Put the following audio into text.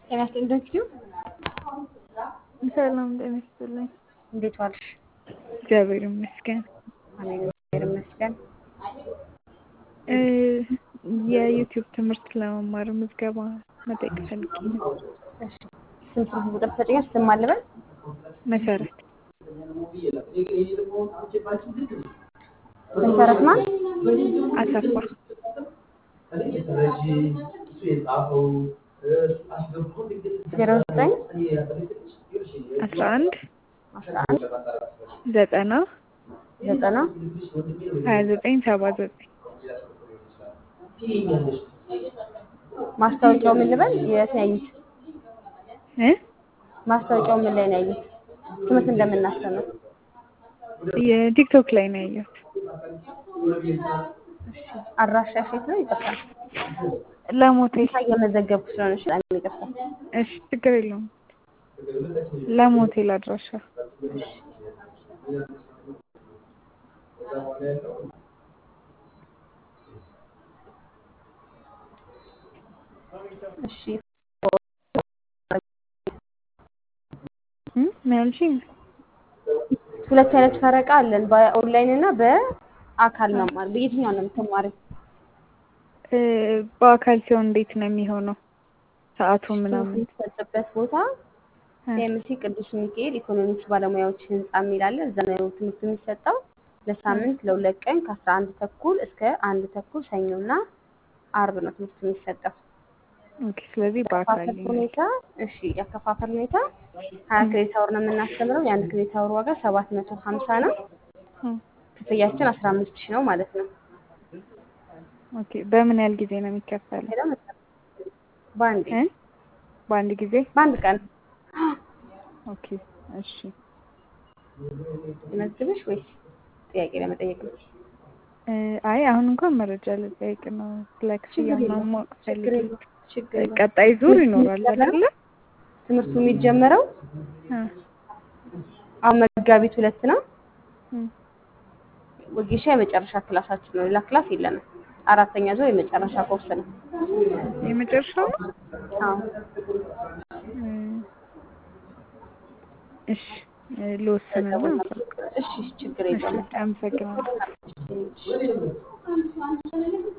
ጤና ይስጥልኝ ደንኪዩ ሰላም ጤና ይስጥልኝ። እንዴት ዋልሽ? እግዚአብሔር ይመስገን። አሜን እግዚአብሔር ይመስገን። እ የዩቲዩብ ትምህርት ለመማር ምዝገባ መጠየቅ ፈልጌ ነው። እሺ ስም ስልክ ቁጥር ትሰጪኛለሽ? ስም ማን ልበል? መሰረት መሰረት ማን? አሰፋ ዜሮ ዘጠኝ አስራ አንድ አስራ አንድ ዘጠና ዘጠና ሀያ ዘጠኝ ሰባ ዘጠኝ ማስታወቂያው ምን ልበል? የት ነው ያዩት? እ ማስታወቂያው ምን ላይ ነው ያዩት? ትምህርት እንደምናስተምር የቲክቶክ ላይ ነው ያየሁት። አድራሻሽ የት ነው? ይቅርታ ለሞቴል እየመዘገብኩ ስለሆነ እሺ፣ በጣም ይቅርታ። እሺ ችግር የለውም። ለሞቴል አድራሻ እሺ እ ምን አልሽኝ? ሁለት አይነት ፈረቃ አለን፣ በኦንላይን እና በአካል መማር። በየትኛው ነው የምትማሪው? እ በአካል ሲሆን እንዴት ነው የሚሆነው? ሰዓቱ ምናምን የሚሰጥበት ቦታ ኤምሲ ቅዱስ ሚካኤል ኢኮኖሚክስ ባለሙያዎች ህንጻ የሚል አለ። እዛ ነው ትምህርቱ የሚሰጠው። ለሳምንት ለሁለት ቀን ከአስራ አንድ ተኩል እስከ አንድ ተኩል ሰኞና አርብ ነው ትምህርቱ የሚሰጠው። ኦኬ። ስለዚህ በአካል ያከፋፈል ሁኔታ እሺ፣ ያከፋፈል ሁኔታ ሀያ ክሬዲት አወር ነው የምናስተምረው። የአንድ ክሬዲት አወር ዋጋ ሰባት መቶ ሀምሳ ነው። እ ክፍያችን አስራ አምስት ሺህ ነው ማለት ነው። ኦኬ። በምን ያህል ጊዜ ነው የሚከፈለው? ሄደው መሰለኝ በአንዴ እ በአንድ ጊዜ? በአንድ ቀን ኦኬ። እሺ መዝግብሽ ወይስ ጥያቄ ለመጠየቅ ነው? እ አይ አሁን እንኳን መረጃ ልጠይቅ ነው። ስለ ክፍያ ችግር የለውም። ምናምን ማወቅ ችግር ፈልጌ የለውም። ችግር የለውም። ቀጣይ ዙር ይኖራል አይደለ? ትምህርቱ የሚጀመረው እ አሁን መጋቢት ሁለት ነው። እ ወጌሻ የመጨረሻ ክላሳችን ነው። ሌላ ክላስ የለንም። አራተኛ ዙር የመጨረሻ ኮርስ ነው። የመጨረሻው ነው? አዎ እ እሺ እ ልወስንና እሺ፣ ችግር እሺ የለውም። አመሰግናለሁ። እሺ።